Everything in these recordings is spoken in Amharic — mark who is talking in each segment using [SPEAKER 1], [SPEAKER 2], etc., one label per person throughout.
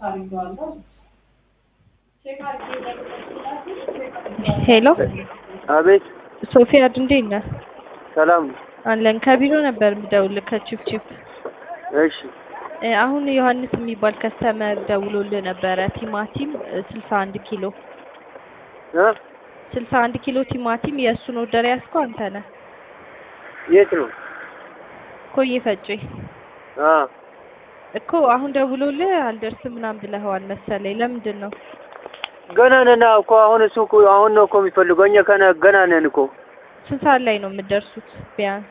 [SPEAKER 1] ሄሎ
[SPEAKER 2] አቤት
[SPEAKER 1] ሶፊያድ እንዴት ነህ?
[SPEAKER 2] ሰላም ነው።
[SPEAKER 1] አለን ከቢሮ ነበር የምደውልህ ከቺፕቺፕ
[SPEAKER 2] እሺ
[SPEAKER 1] እ አሁን ዮሐንስ የሚባል ከስተመር ደውሎልህ ነበረ ቲማቲም ስልሳ አንድ ኪሎ
[SPEAKER 2] እ
[SPEAKER 1] ስልሳ አንድ ኪሎ ቲማቲም የእሱን ኦርደር ያዝከው አንተ ነህ
[SPEAKER 2] የት ነው?
[SPEAKER 1] ኮዬ ፈጬ
[SPEAKER 2] አ
[SPEAKER 1] እኮ አሁን ደውሎልህ አልደርስም ምናምን ብለኸዋል መሰለኝ ለምንድን ነው
[SPEAKER 2] ገና ነን እኮ አሁን እሱ እኮ አሁን ነው እኮ የሚፈልገው እኛ ከነ ገና ነን እኮ
[SPEAKER 1] ስንት ሰዓት ላይ ነው የምትደርሱት ቢያንስ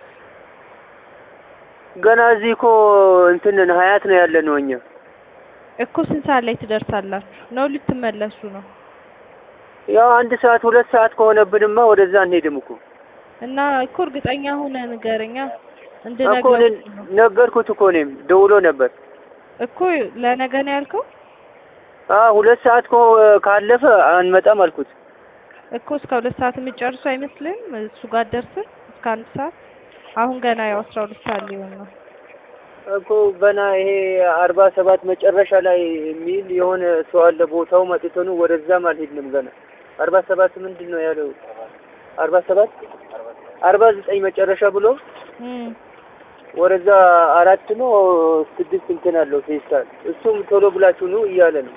[SPEAKER 2] ገና እዚህ እኮ እንትን ነን ሀያት ነው ያለ ነው እኛ
[SPEAKER 1] እኮ ስንት ሰዓት ላይ ትደርሳላችሁ ነው ልትመለሱ ነው
[SPEAKER 2] ያው አንድ ሰዓት ሁለት ሰዓት ከሆነብንማ ወደዛ አንሄድም እኮ
[SPEAKER 1] እና እኮ እርግጠኛ ሆነ ንገረኛ
[SPEAKER 2] እኮ
[SPEAKER 1] እንድነግረው
[SPEAKER 2] እኔ ነገርኩት እኮ እኔም ደውሎ ነበር
[SPEAKER 1] እኮ ለነገ ነው ያልከው
[SPEAKER 2] አ ሁለት ሰዓት እኮ ካለፈ አንመጣም አልኩት
[SPEAKER 1] እኮ እስከ ሁለት ሰዓት የምትጨርሱ አይመስልም እሱ ጋር ደርስን እስከ አንድ ሰዓት አሁን ገና ያው አስራ ሁለት ሰዓት ሊሆን ነው
[SPEAKER 2] እኮ ገና ይሄ አርባ ሰባት መጨረሻ ላይ የሚል የሆነ ሰው አለ ቦታው መጥቶ ነው ወደዛም አልሄድንም ገና አርባ ሰባት ምንድን ነው ያለው አርባ ሰባት አርባ ዘጠኝ መጨረሻ ብሎ
[SPEAKER 1] እም
[SPEAKER 2] ወደዛ አራት ነው ስድስት እንትን አለው ፌስታል እሱም ቶሎ ብላችሁ ነው እያለ ነው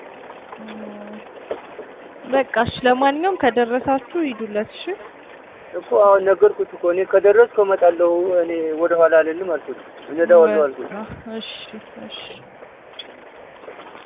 [SPEAKER 1] በቃ እሺ ለማንኛውም ከደረሳችሁ ሂዱለት እሺ
[SPEAKER 2] እኮ አሁን ነገርኩት እኮ እኔ ከደረስኩ እመጣለሁ እኔ ወደ ኋላ አልልም አልኩት እነዳዋለሁ አልኩት
[SPEAKER 1] እሺ እሺ